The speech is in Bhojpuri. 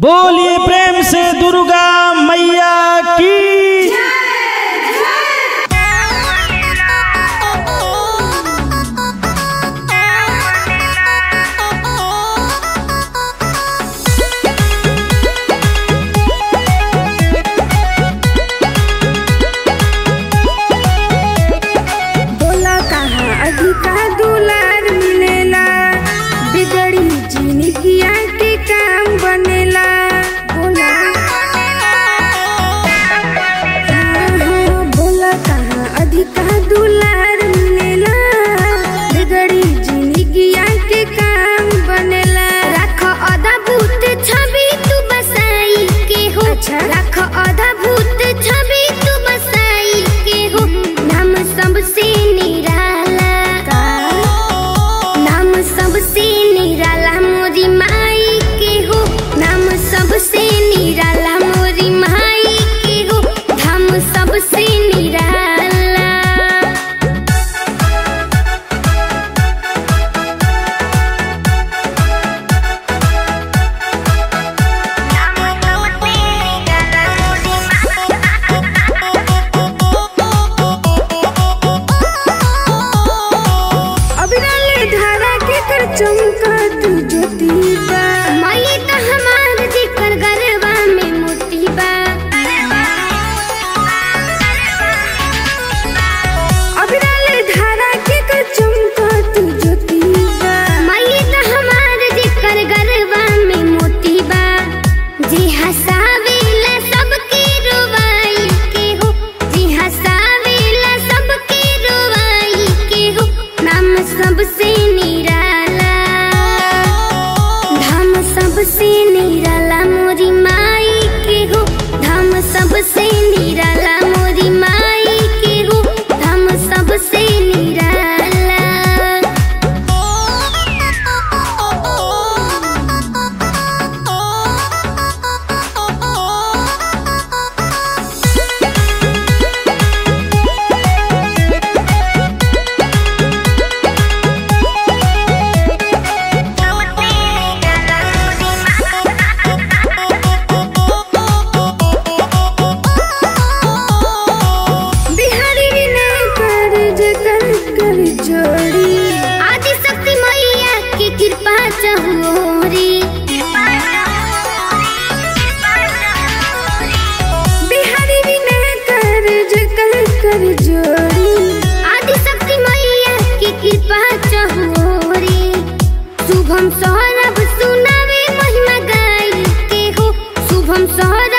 बोलिए प्रेम से दुर्गा मैया की बोला कहाँ अधिका दुलार मिलेला बिगड़ी जिंदगिया के काम बनेला बोला हाँ, हाँ, बोला कहाँ अधिका दुलार मिलेला बिगड़ी जिंदगिया के काम बनेला रख अदा भूत छवि तू बसाई के हो रख अदा भूत छवि तू बसाई के हो नाम सबसे निराला नाम सबसे निराला मोरी माई के हो नाम सबसे निराला मोरी माई के हो धाम सबसे निराला अबिराले धारा के कर चमका तू ज्योति बा मई त हमार जिकर गरबा में मोती बा अबिराले धारा के कर चमका तू ज्योति बा मई त हमार जिकर गरबा में मोती बा जी हसावेला सबके रोवाई के हो जी हसावेला सबके रोवाई के हो नाम सबसे निराला धाम सबसे निराला मोरी माई के हो धाम सबसे निराला मोरी माई के हो धाम सबसे निराला बिहारी विनय कर जकर कर जोड़ी आदि शक्ति मैया की कृपा चहोरी बिहारी विनय कर जकर कर जोड़ी आदि शक्ति मैया की कृपा चहोरी शुभम सौरभ सुनावे महिमा गाई के हो शुभम सौरभ